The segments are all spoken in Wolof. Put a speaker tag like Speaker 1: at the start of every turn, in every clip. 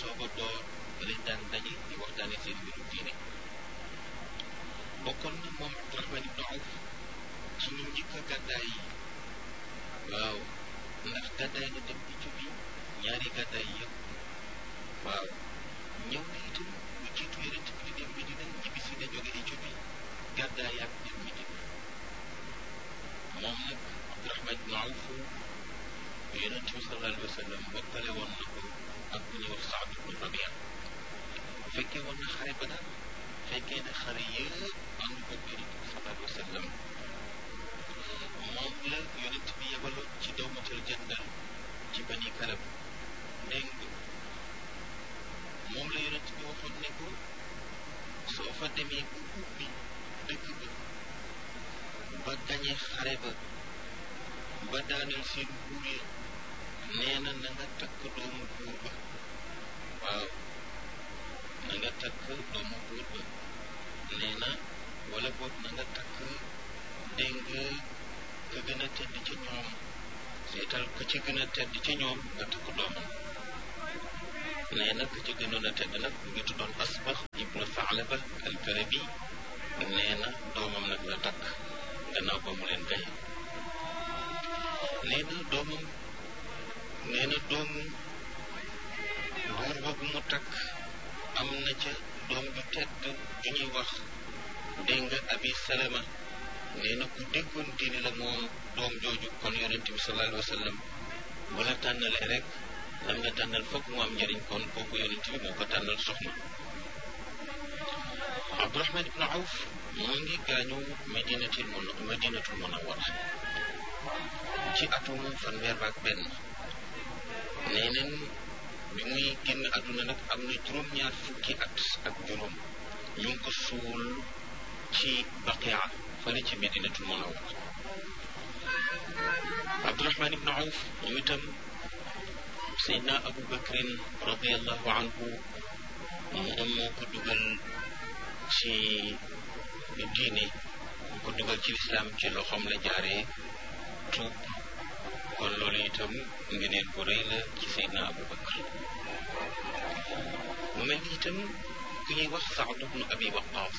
Speaker 1: soog a door lañ daan daje di waxtaane seen mbiru diine bokkoon na moom Abdurahman ibnu Awf ci ñu njëkk a gàddaay yi waaw ndax gàddaay na dem Éthiopie ñaari gàddaay yëpp waaw ñëw na itam lu jiitu yonent bi di dem Medina ñibbi si na jóge Éthiopie gàddaay ak dem Medina moom nag Abdurahman ibnu Awf yonent bi sallallahu alayhi wa sallam bokkale woon na ko ak ku ñuy wax Saad ibnu Rabia fekkee woon na xare ba daal fekkee na xare yëpp ànd ko yonent bi sallallahu alayhi wa sallam moom la yonent bi yebaloon ci dawmatal jandal ci bani kalab dégg nga moom la yonent bi waxoon ne ko soo fa demee bu ubbi dëkk ba ba gañe xare ba ba daaneel seen buur ya nee na na nga takk doomu buur ba waaw na nga takk doomu buur ba nee na wala boog na nga takk dégg nga ka gën a tedd ca ñoom seetal ka ci gën a tedd ca ñoom nga takk doomam nee na ka ci gënoon a tedd nag mu ngi tuddoon asbax ibnu Faalaba al-Karabi nee na doomam nag la takk gannaaw ba mu leen gaye nee na doomam nee na doomu buur boobu mu takk am na ca doom ju tedd ju ñuy wax dégg nga abi salama nee na ku déggoon diine la moom doom jooju kon yonent bi sallallahu alayhi wa sallam bu la tànnalee rek lam nga tànnal foog mu am njëriñ kon kooku yonent bi moo ko tànnal soxna Abdurahman ibnu Awf mu ngi gaañu madinatul mun madinatul munawwara ci atum fanweer ak benn nee neen bi muy génn àdduna nag am na juróom-ñaar fukki at ak juróom ñu ngi ko suul ci baqia fële ci medinatul munawwara Abdurahman ibnu Awf ñu itam Seydina Abu Bakrin radiallahu anhu moom moo ko dugal ci diine mu ko dugal ci lislaam ci loxoom la jaaree tuub kon loolu itam ngeneen bu rëy la ci Seydina Abu Bakr mu mel ni itam ku ñuy wax Saad ibnu Abi Waqaas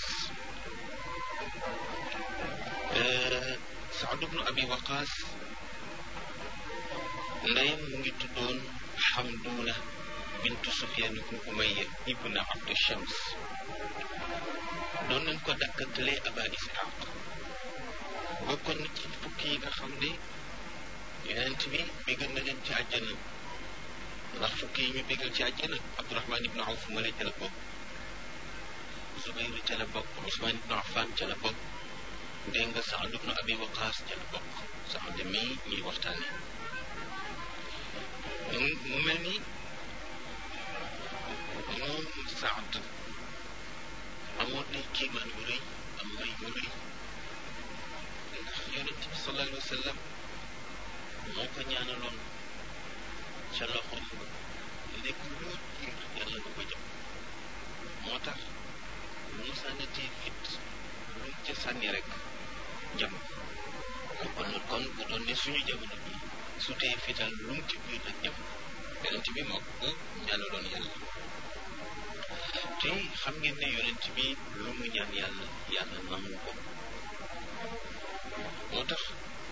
Speaker 1: Saad ibnu Abi Waqaas ndeyam mu ngi tuddoon Xamduuna bintu Sufyaan ibnu Umayya ibnu Abdu Shams doon nañ ko dakkantalee Aba Isxaaq bokkoon na ci fukki yi nga xam ne yonent bi bégal na leen ci àjjana ndax fukki yi ñu bégal ci àjjana Abdurahman ibnu Awf male ca la bokk Zubayr ca la bokk Usmaan ibnu Affan ca la bokk dégg nga Saad ibnu Abi Waqaas ca la bokk Saad mii ñuy waxtaane mu mel ni moom Saad amoon na kiimaan yu rëy am may yu rëy ndax yonent bi sallallahu alayhi wa sallam moo ko ñaanaloon ca loxoom nekk loo jiir yàlla nga ko jëm moo tax lu mu sànnatee fit lu mu ca sànni rek jam kon kon bu doon ne suñu jamono bi su tee fital lu mu ci biir rek jam yonent bi moo ko ñaanaloon yàlla te xam ngeen ne yonent bi lu mu ñaan yàlla yàlla nangu ko moo tax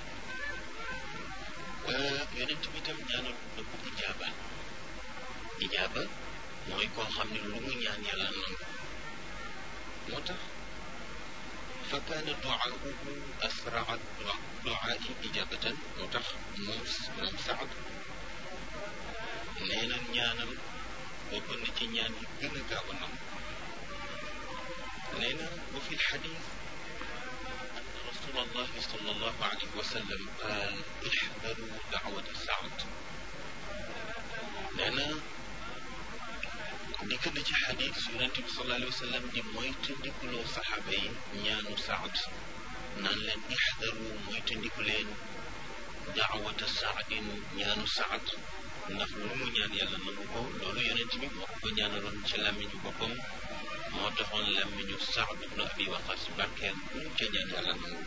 Speaker 1: yonent bi tam ñaanal na ko ijaaba ijaaba mooy koo xam ne lu mu ñaan yàlla nangu moo tax fa kaana duaahu asraa duaai ijabatan moo tax moom moom Saad nee na ñaanam bokk na ci ñaan yi gën a gaaw a nangu nee na wa fi lxadis رسول الله صلى الله عليه وسلم قال احذروا دعوة سعد لأن dikk na ci xadis yonent bi sallallahu alayhi wa sallam di moytandikuloo saxaaba yi ñaanu saad naan leen ixdaru moytandiku leen daawata saadin ñaanu saad ndax lu mu ñaan yàlla nangu ko loolu yonent bi moo ko ñaanaloon ci làmmiñu boppam moo taxoon làmmiñu saad ibnu abi waqas barkeel lu mu ca ñaan yàlla nangu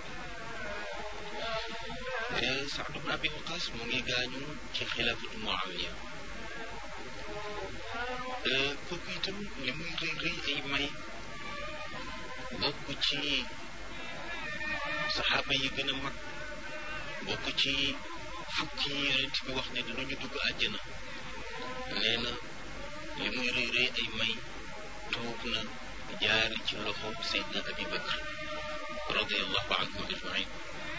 Speaker 1: ko saad ibnu abi waqas mu ngi gaañu ci xilaafatu muawiya itam li muy rëy rëy ay may bokk ci saxaaba yi gën a mag bokk ci fukki yi yonent bi wax ne dinañu dugg àjjana nee na li muy rëy rëy ay may toog na jaari ci loxo Seydina Abi Bakr radiallahu anhum ajmain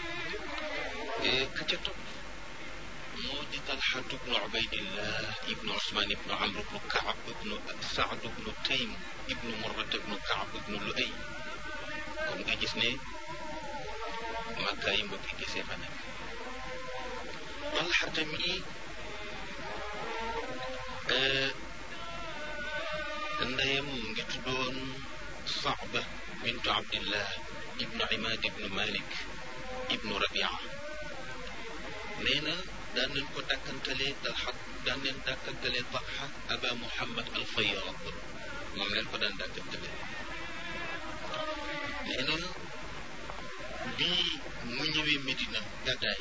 Speaker 1: ka ca topp moo di Talxatu bnu Ubaydillah ibnu Usmaan ibnu Amr ibnu Kaab ibnu Saad ibnu Taym ibnu Murrat ibnu Kaab ibnu Luay kon nga gis ne Makka yi mbokki gisee fa nekk Talxa tamit ndeyam mu ngi tuddoon Saaba bintu Abdillah ibnu Imaad ibnu Malik ibnu Rabia nee na daan nañ ko dàkkantalee Talxa daan nañ dàkkantalee Talxa Aba Muhammad al Fayyad moom leen ko daan dàkkantalee nee na bii mu ñëwee Medina gàddaay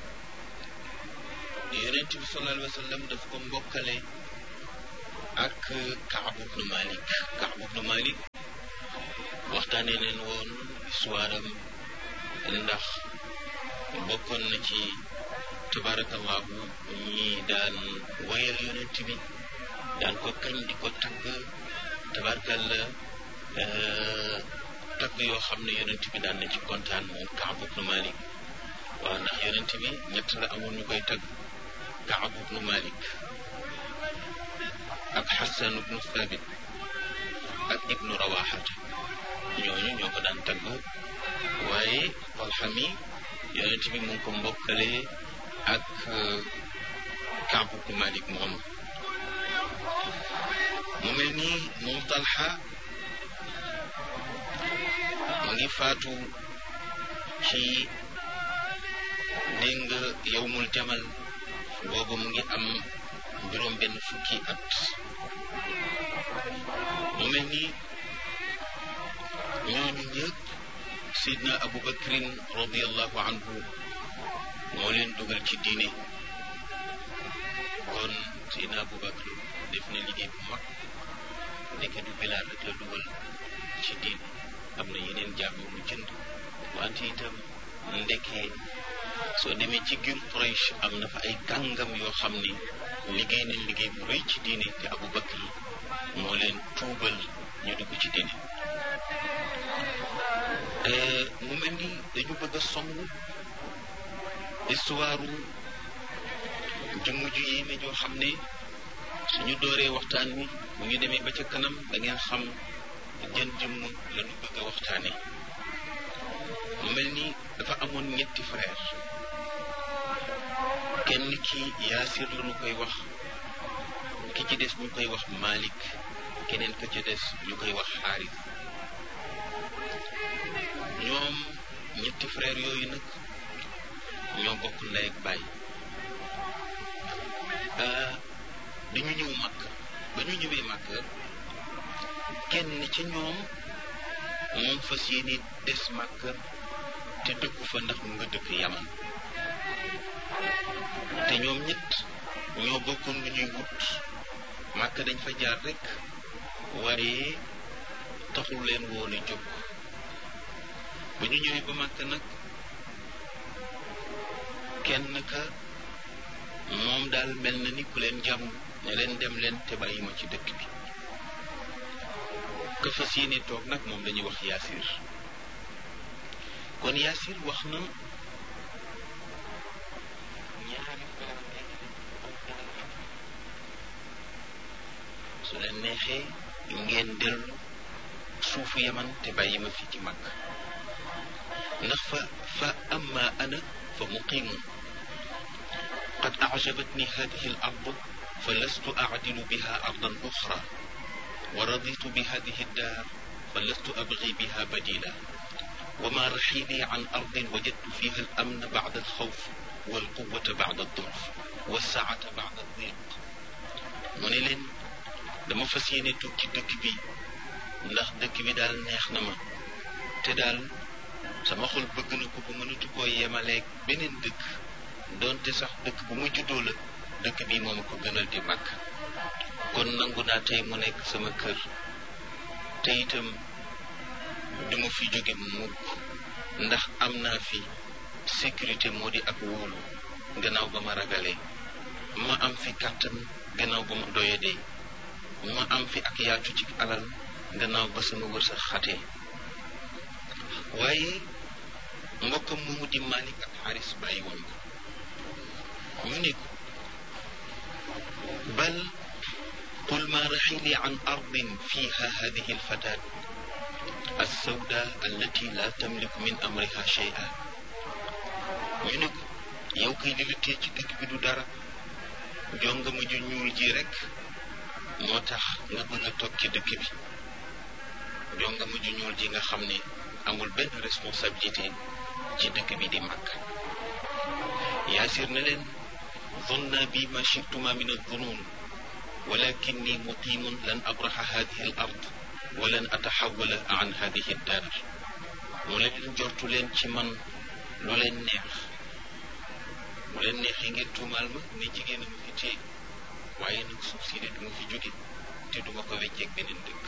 Speaker 1: yonent bi sallallahu alayhi wa sallam daf ko mbokkale ak Kaab ibnu Malik Kaab ibnu Malik waxtaanee leen woon histoire am ndax bokkoon na ci tabarakallahu ñi daan wayal yonent bi daan ko kañ di ko tagg tabarakalla tagg yoo xam ne yonent bi daan na ci kontaan moom Kaab ibnu Malik waaw ndax yonent bi ñett la amoon ñu koy tagg Kaab ibnu Malik ak Xasan ibnu Thabit ak ibnu Rawaxata ñooñu ñoo ko daan tagg waaye Talxa mi yonent bi mu ngi ko mbokkale ak Kaab ibnu Malik moomu mu mel ni moom Talxa mu ngi faatu ci dégg nga yowmul jamal boobu mu ngi am juróom benn fukki at mu mel ni ñooñu ñëpp sidna abu bakrin radiallahu anhu moo leen dugal ci diine kon sidna abu bakr def na liggéey bu mag ndeke du bilaal rek la dugal ci diine am na yeneen jaam yu mu jënd wante itam ndekee soo demee ci gir Quraysh am na fa ay kàngam yoo xam ni liggéey nañ liggéey bu rëy ci diine te Abu Bakr moo leen tuubal ñu dugg ci diine mu mel ni dañu bëgg a song histoire jëmm ju yéeme joo xam ne suñu dooree waxtaan wi bu ñu demee ba ca kanam da ngeen xam jën jëmm la ñu bëgg a waxtaane mu mel ni dafa amoon ñetti frère kenn ki yaasir la ñu koy wax ki ci des ñu koy wax Malik keneen ka ca des ñu koy wax xaaris ñoom ñetti frère yooyu nag ñoo bokk ndey ak baay dañu ñëw màkk ba ñu ñëwee màkk kenn ci ñoom moom fas yéene des màkk te dëkku fa ndax mu nga dëkk yaman te ñoom ñett ñoo bokkoon lu ñuy wut màkk dañ fa jaar rek waaye taxul leen woon a jóg ba ñu ñëwee ba màkk nag kenn ka moom daal mel na ni ku leen jàmm ne leen dem leen te bàyyi ma ci dëkk bi ka fas yéene toog nag moom lañuy wax yaasir kon yaasir wax na ñaari su leen neexee ngeen dellu suufu yaman te bàyyi ma fii ci mag ndax fa fa amma ana fa muqimun qad ajabatni hadihi al ard fa lastu acdilu biha ardan uxra wa raditu bi hadihi daar fa lastu abgi biha badila وما رحيلي عن أرض وجدت فيها الأمن بعد الخوف والقوة بعد الضعف والسعة بعد الضيق mu ne leen dama fas yéene tukki dëkk bi ndax dëkk bi daal neex na ma te daal sama xol bëgg na ko ba mënatu koo yemaleeg beneen dëkk doonte sax dëkk bu mu juddoo la dëkk bi moom ko gënal di màgg kon nangu naa tey mu nekk sama kër te itam duma fi jóge mukk ndax am naa fi sécurité moo di ak wóolu gannaaw ba ma ragalee ma am fi kàttan gannaaw ba ma doyadee ma am fi ak yaatu ci alal gannaaw ba sama wërsëg xatee waaye mbokkam moomu di Malik ak Xaaris bàyyi woon ko ñu ne ko bal qul ma raxili an ardin fiha hadihi alfatat alsawda allati la tamliku min amriha shay'a ñu ne ko yow kay li la tee ci dëkk bi du dara jonga ma ju ñuul ji rek moo tax nga bëgg a toog ci dëkk bi jonga ma ju ñuul ji nga xam ne amul benn responsabilité ci dëkk bi di màgg yaasir na leen zonna bi ma chituma min alzunun walakinni muqimun lan abraxa hadihi al ard wa lan ataxawala an hadihi daar mu leen jortu leen ci man lu leen neex mu leen neexee ngeen tuumaal ma ne jigéen a ma fi téye waaye nag suuf si de du ma fi jóge te duma ko wecceeg beneen dëkk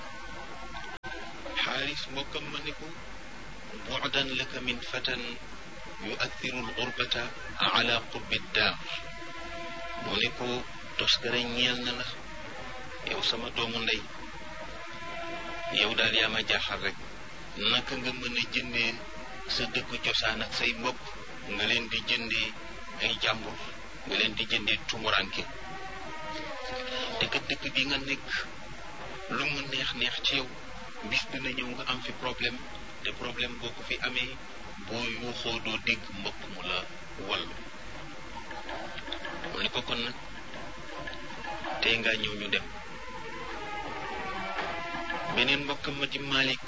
Speaker 1: xaaris mbokkam ma ne ko bu'dan laka min fatan yu'athiru al-gurbata ala qurbi daar mu ne ko toskare ñeel na la yow sama doomu ndey yow daal yaa ma jaaxal rek naka nga mën a jëndee sa dëkku cosaan ak say mbokk nga leen di jëndee ay jàmbur nga leen di jëndee tumuranke te kat dëkk bi nga nekk lu mu neex neex ci yow bis dina ñëw nga am fi problème te problème boo ko fi amee boo yuuxoo doo dégg mbokk mu la wallu mu ne ko kon nag tey ngaa ñëw ñu dem beneen mbokk ma di Malik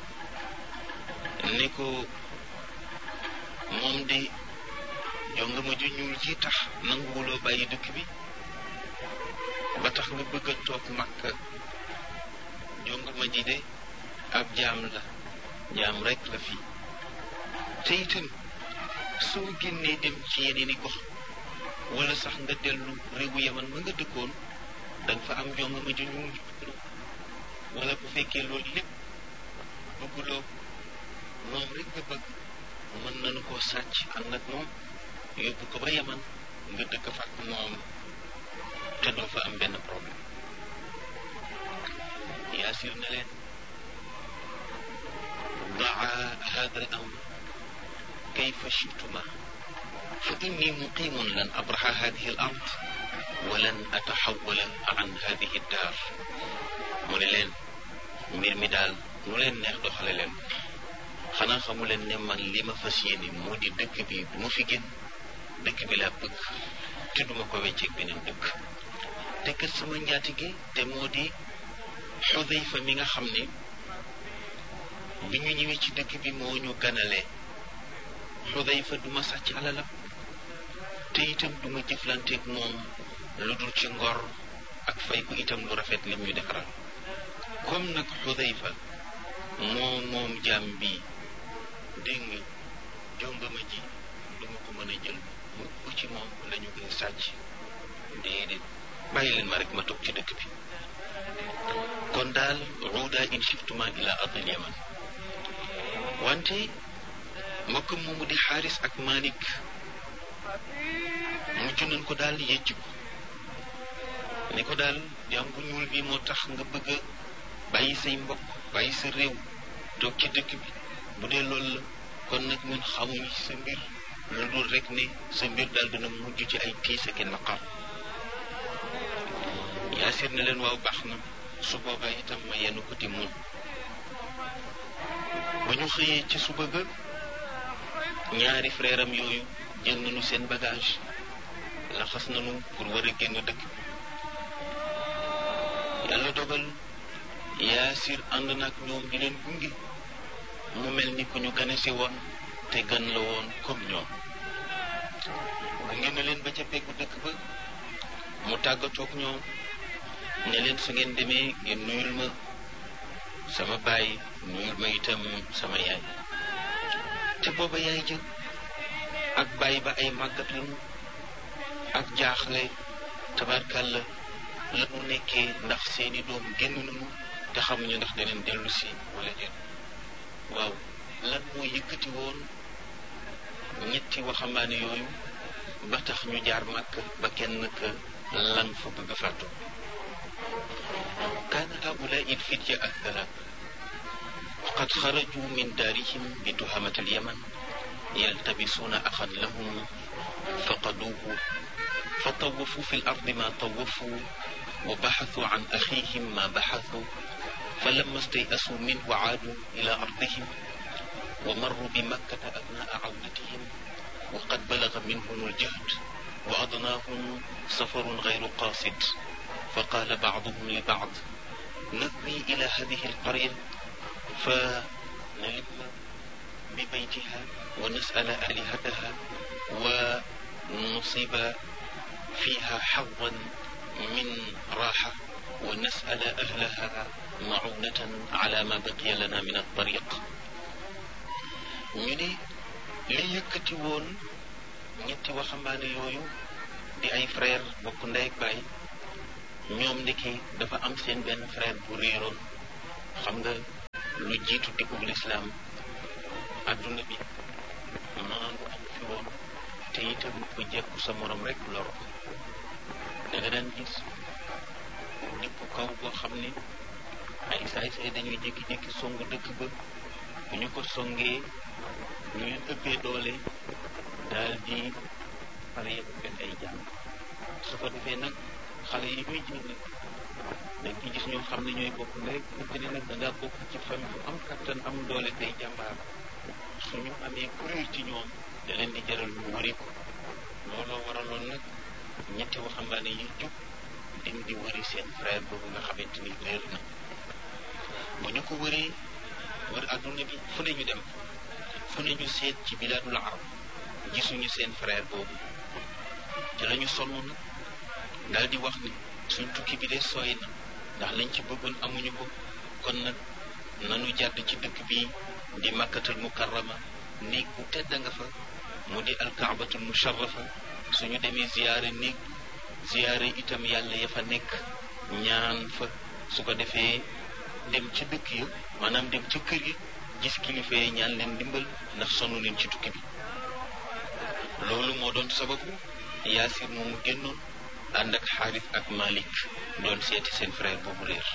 Speaker 1: ne ko moom de jonga ma ju ñuul ji tax nanguwuloo bàyyi dëkk bi ba tax nga bëgg a toog Makka jonga ma ji de ab jaam la jaam rek la fii te itam soo génnee dem ci yeneen i gox wala sax nga dellu réewu yaman ma nga dëkkoon danga fa am jonga ma ju ñuul wala bu fekkee loolu lépp bëgguloo moom rek nga bëgg mën nañu koo sàcc ànd ak moom yóbbu ko ba yaman nga dëkk fa ak moom te doo fa am benn problème yaasir na leen daa hada al amr kayfa chituma fa inni muqimun lan abraxa hadihi al ard wa lan ataxawala an hadihi daar mu ne leen mbir mi daal nu leen neex doxale leen xanaa xamu leen ne man li ma fas yéene moo di dëkk bi du ma fi génn dëkk bi laa bëgg te duma ko wecceeg beneen dëkk te kat sama njaatige te moo di xudayfa mi nga xam ne bi ñu ñëwee ci dëkk bi moo ñu ganalee xudayfa duma sàcc alalam te itam duma jëflanteeg moom lu dul ci ngor ak fay ko itam lu rafet lim ñu defaral comme nag xudayfa moo moom jaam bi dégg nga jongama ji duma ko mën a jël mu ci moom lañu koy sàcc déedéet bàyyi leen ma rek ma toog ci dëkk bi kon daal ruuda in shiftuma ila ardil yaman wante mbokk moomu di xaaris ak Malik mujj nañ ko daal yëcc ko ne ko daal jaam bu ñuul bi moo tax nga bëgg a bàyyi say mbokk bàyyi sa réew toog ci dëkk bi bu dee loolu la kon nag ñun xamuñu sa mbir lu dul rek ne sa mbir daal dina mujj ci ay tiis ak naqar yaasir ne leen waaw baax na su boobaa itam ma yenn ko di mun ba ñu xëyee ci suba ga ñaari frère am yooyu jël nañu seen bagage laxas nañu pour war a génn dëkk yàlla dogal yaasir ànd nag ñoom di leen gunge mu mel ni ku ñu gane si woon te gan la woon comme ñoom gunge na leen ba ca peggu dëkk ba mu tàggatoog ñoom ne leen su ngeen demee ngeen nuyul ma sama baay nuyul ma itam sama yaay te booba yaay jël ak baay ba ay màggat lañu ak jaaxle tabarkàlla la mu nekkee ndax seeni doom génn nañu te xamuñu ndax daneen dellu si wala déet waaw lan moo yëkkati woon ñetti waxambaane yooyu ba tax ñu jaar màkk ba kenn ka lan fa bëgg a fàttu kaana haulaai ilfitya athalaat وقد خرجوا من دارهم بتهمة اليمن يلتبسون أخا لهم فقدوه فطوفوا في الأرض ما طوفوا وبحثوا عن أخيهم ما بحثوا فلما استيأسوا منه عادوا إلى أرضهم ومروا بمكة أثناء عودتهم وقد بلغ منهم الجهد وأضناهم سفر غير قاصد فقال بعضهم لبعض نذهب إلى هذه القرية فنلم ببيتها ونسأل آلهتها ونصيب فيها حظا من راحة ونسأل أهلها معونة على ما بقي لنا من الطريق ñu ne li yëkkati woon ñetti waxambaane yooyu di ay frère bokk ndey ak baay ñoom ndiki dafa am seen benn frère bu réeroon xam nga lu jiitu dikkug lislaam adduna bi maandu am fi woon te itam ku jekku sa morom rek lor da nga daan gis nit ku kaw boo xam ne ay saay-saay dañuy jékki-jékki song dëkk ba bu ñu ko songee ñu leen ëppee doole daal di xale yëpp benn ay jàng su ko defee nag xale yi ñuy jël dañ ci gis ñoo xam ne ñooy bokk rek fekk ne nag da ngaa bokk ci famille bu am kattan am doole tey jàmbaar suñu amee kuréel ci ñoom da leen di jaral ñu wëri ko looloo waraloon nag ñetti waxambaane yi jub dem di wëri seen frère boobu nga xamante ni réer na bu ñu ko wëree wër adduna bi fu ne ñu dem fu ne ñu seet ci bilaadul arab gisuñu seen frère boobu ci la ñu sonn nag daal di wax ni suñ tukki bi de sooy na ndax lañ ci bëggoon amuñu ko kon nag nanu jàdd ci dëkk bi di makkatul mukarrama néeg bu tedd nga fa mu di alkaabatul musharrafa suñu demee ziyaare néeg ziyaare itam yàlla ya fa nekk ñaan fa su ko defee dem ci dëkk ya maanaam dem ci kër yi gis kilifa yi ñaan leen dimbal ndax sonn leen ci tukki bi loolu moo doon sababu yaasir moomu génnoon ànd ak xaaris ak malik doon seeti seen frère boobu réer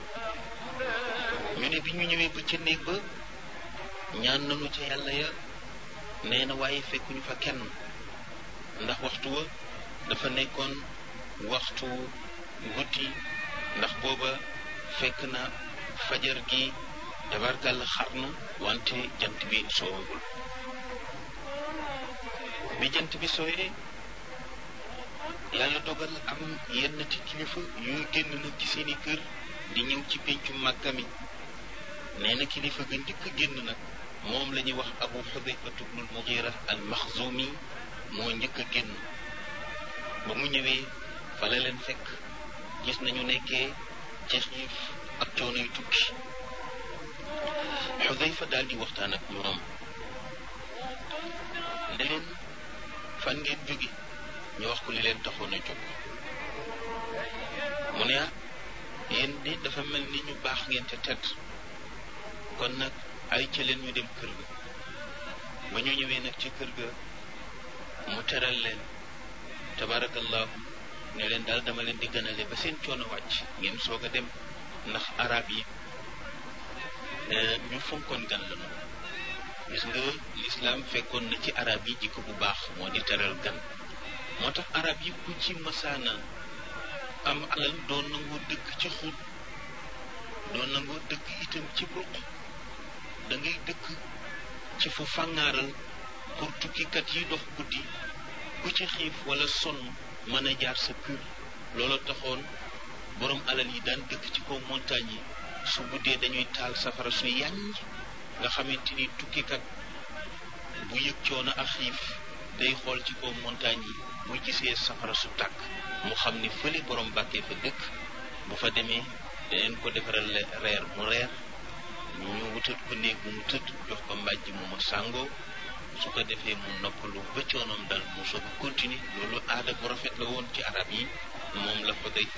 Speaker 1: ñu ne bi ñu ñëwee ba ca néeg ba ñaan nañu ca yàlla ya nee na waaye fekkuñu fa kenn ndax waxtu wa dafa nekkoon waxtu guddi ndax booba fekk na fajar gi tabarkàlla xar na wante jant bi soowagul bi jant bi sooyee yàlla dogal am yenn ci kilifa yuy génn nag ci seeni kër di ñëw ci péncu màkka mi nee na kilifa ga njëkk a génn nag moom la ñuy wax abu xudayfatu bnul mugira al maxzumi moo njëkk a génn ba mu ñëwee fa la leen fekk gis nañu nekkee ci xiif ak coono yu tukki xudayfa daal di waxtaan ak ñoom ne leen fan ngeen jóge ñu wax ko li leen taxoon a jóg mu ne ah yéen di dafa mel ni ñu baax ngeen te tedd kon nag ay ca leen ñu dem kër ga ba ñu ñëwee nag ci kër ga mu teral leen tabarakallahu ne leen daal dama leen di gënale ba seen coono wàcc ngeen soog a dem ndax arab yi ñu fonkoon gan la noonu gis nga lislaam fekkoon na ci arab yi jikko bu baax moo di teral gan moo tax arab yi ku ci masaana am alal doon nangoo dëkk ci xut doon nangoo dëkk itam ci ruq da ngay dëkk ci fu fàngaaral pour tukkikat yi dox guddi ku ci xiif wala sonn mën a jaar sa kër loolu taxoon borom alal yi daan dëkk ci kaw montagne yi su guddee dañuy taal safara su yàññ nga xamante ni tukkikat bu yëg coono ak xiif day xool ci kaw montagne yi bu gisee safara su tàkk mu xam ni fële borom bàkkee fa dëkk bu fa demee daneen ko defaral reer mu reer ñu wutal ko néeg bu mu tëdd jox ko mbàjj mu ma sàngoo su ko defee mu noppalu ba coonoom dal mu soog a continuer loolu aada bu rafet la woon ci arab yi moom la ko day fa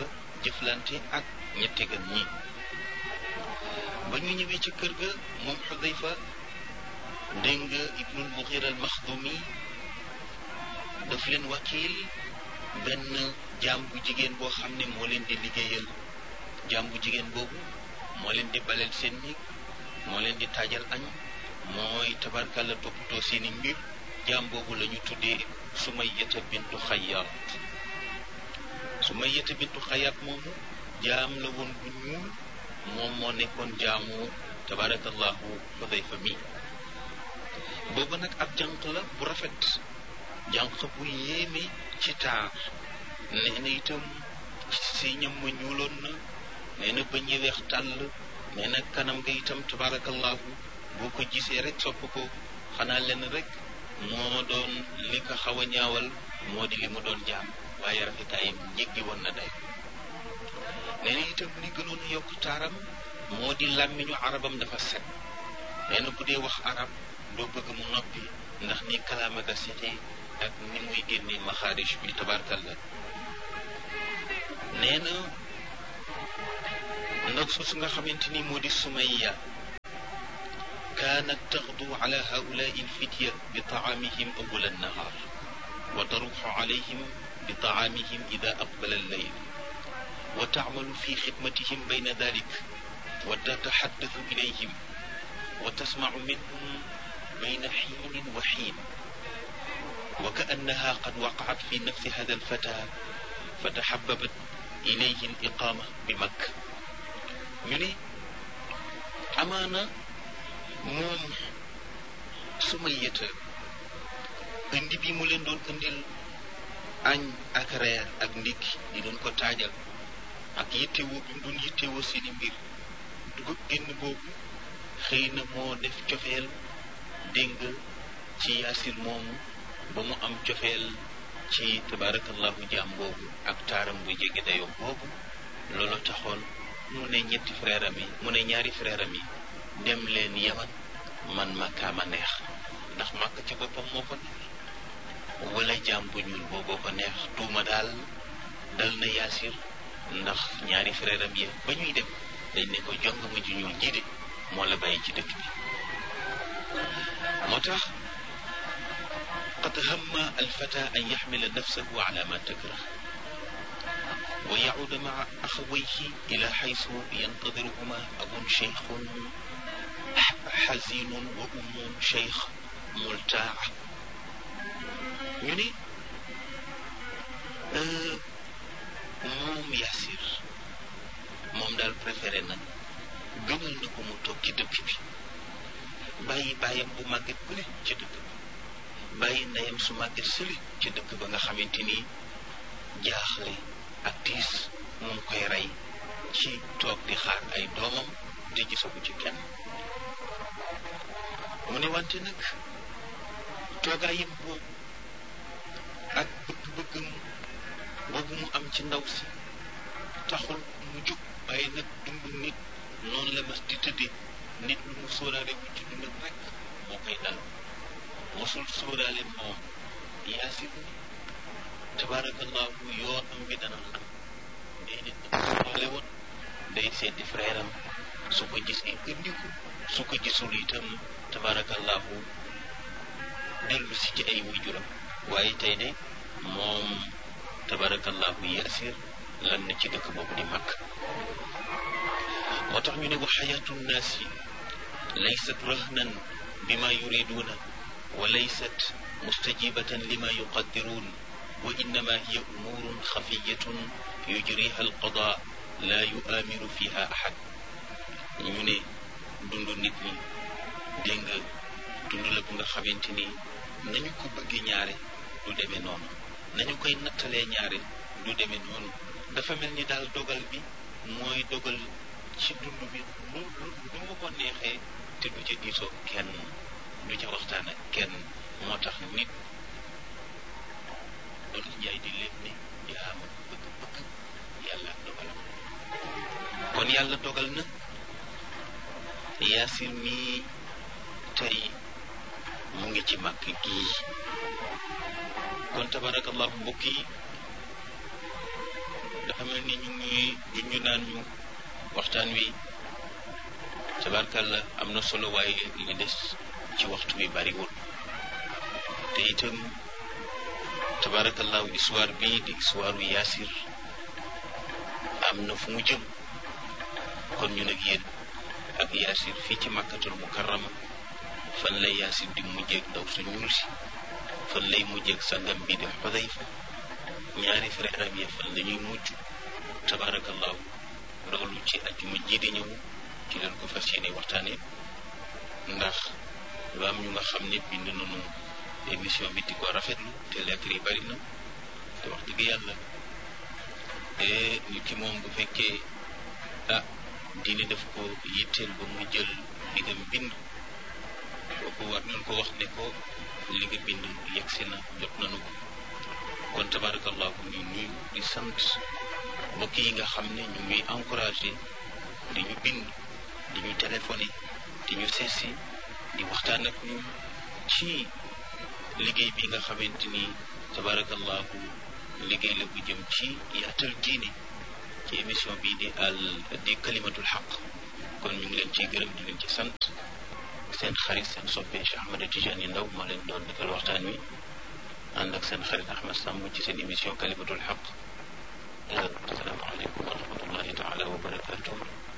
Speaker 1: jëflante ak ñette gan ñi ba ñu ñëwee ci kër ga moom Xudayfa dégg nga ibnul Mughira al Maxdumi daf leen wakiil benn jaam bu jigéen boo xam ne moo leen di liggéeyal jaam bu jigéen boobu moo leen di baleel seen néeg moo leen di taajal añ mooy tabarkàlla toppatoo seeni mbir jaam boobu la ñu tuddee Sumayyata bintu Xayyaat Sumayyata bintu Xayyaat moomu jaam la woon bu ñuul moom moo nekkoon jaamu tabarakallahu Xudayfa mi boobu nag ab jànq la bu rafet jànq bu yéeme ci taar nee na itam si ñam ma ñuuloon na nee na bëñ yi weex tàll nee na kanam nga itam tabarakallahu boo ko gisee rek sopp ko xanaa lenn rek moo doon li ko xaw a ñaawal moo di li mu doon jaam waaye rafetaayam jéggi woon na day nee na itam li gënoon a yokk taaram moo di làmmiñu arabam dafa set nee na bu dee wax arab doo bëgg mu noppi ndax ni kalaama ga setee ak ni muy génne maxaarij bi tabarkalla nee na ndax soosu nga xamante ni moo di sumayya kaanat taxdu ala haulaai alfitya bi taamihim awwala annahaar wa taruxu alayhim bi taamihim ida aqbala allayl wa taamalu fi xidmatihim bayna dalik wa tataxaddathu ilayhim wa tasmacu minhum bayna xiinin wa xiin wa kaannaha qad waqacat fi nafsi hada alfata fa taxababat ilayhi aliqaama bi makka ñu ne amaana moom Sumayyata indi bi mu leen doon indil añ ak reer ak ndékki di doon ko taajal ak yittewoo bi mu doon yittewoo seeni mbir dugub génn boobu xëy na moo def cofeel dégg ci yaasir moomu ba mu am cofeel ci tabaarakallahu jaam boobu ak taaram bu jege dayoo boobu loolu taxoon mu ne ñetti frère am yi mu ne ñaari frère am yi dem leen yaman man makkaama neex ndax màkk ci boppam moo ko neex wala jaam bu ñuul booboo ko neex tuuma daal dal na yaasir ndax ñaari frère am yi ba ñuy dem dañ ne ko jong ma ju ñuul jiite moo la bàyyi ci dëkk bi moo tax qad hamma alfata an yaxmila nafsahu ala ma takrah wa yacuuda maca axawayhi ila xaysu yantadiruhuma abun cheikhun xazinun wa ummun cheikh multaa ñu ni moom Yaasir moom daal préféré na gënal na ko mu toog ci dëkk bi bàyyi bàyyam bu màgget bële ci dëkk bi bàyyi ndeyam su màgget sëli ci dëkk ba nga xamante ni jaaxle ak tiis mu ngi koy rey ci toog di xaar ay doomam te gisagu ci kenn mu ne wante nag toogaayam boobu ak bëgg-bëggam boobu mu am ci ndaw si taxul mu jóg waaye nag dund nit noonu la mas di tëddee nit lu mu sóoraale bu ci dundam rek moo koy dal mosul sóoraale moom yaasir tabarakallahu yoon am bi dana xam déedéet sóoraale woon day seeti frère am su ko gisee indi ko su ko gisul itam tabarakallahu dellu si ci ay wujuram waaye tey de moom tabarakallahu yaasir lan na ci dëkk boobu di mag moo tax ñu ne wa xayaatu nnaasi laysat rahnan bima yuriduuna wa laysat mustajibatan lima yuqaddiruun wa innama hiya umuurun xafiyatun yujriha alqada la yuaamiru fiha ahad ñu ne dund nit ñi dégg nga dund la bu nga xamante ni nañu ko bëggee ñaare du demee noonu nañu koy nattalee ñaare du demee noonu dafa mel ni daal dogal bi mooy dogal ci dund bi lu lu lu mu ko neexee te du ca diisoo kenn du ca waxtaan ak kenn moo tax nit loolu njaay di lépp ni jaama bëgg-bëgg yàlla ak dogalam kon yàlla dogal na yaasir mii tey mu ngi ci màkk gii kon tabarakallahu mbokk yi dafa mel ni ñu ngi junju naan ñu waxtaan wi tabarkàlla am na solo waaye li des ci waxtu bi bariwul te itam tabarakallahu histoire bii di histoire yu yaasir am na fu mu jëm kon ñu nag yéen ak yaasir fii ci màkkatul mukarrama fan lay yaasir di mujjeeg ndaw su ñuul si fan lay mujjeeg sangam bi di xudayfa ñaari frère am yi fan lañuy mujj tabarakallahu loolu ci ajjuma ji di ñëw ci leen ko fas yéene waxtaane ndax lu am ñu nga xam ne bind nañu émission bi di ko rafetlu te lettre yi bari na te wax dëgg yàlla te nit ki moom bu fekkee ah diine daf ko yitteel ba mu jël li nga bind kooku war nañ ko wax ne ko li nga bind yegsi na jot nañu ko kon tabarakallahu ñu nuyu di sant mbokk yi nga xam ne ñu ngi encouragé di ñu bind di ñu téléphoné di ñu seesi di waxtaan ak ñun ci liggéey bi nga xamante ni tabarakallahu liggéey la bu jëm ci yaatal diine ci émission bi di al di kalimatul xaq kon ñu ngi leen ciy gërëm di leen ci sant seen xarit seen soppe Cheikh Ahmed Tidiane Ndaw moo leen doon defal waxtaan wi ànd ak seen xarit Ahmed Samb ci seen émission kalimatul xaq asalaamaaleykum wa rahmatullahi taala wa barakatuh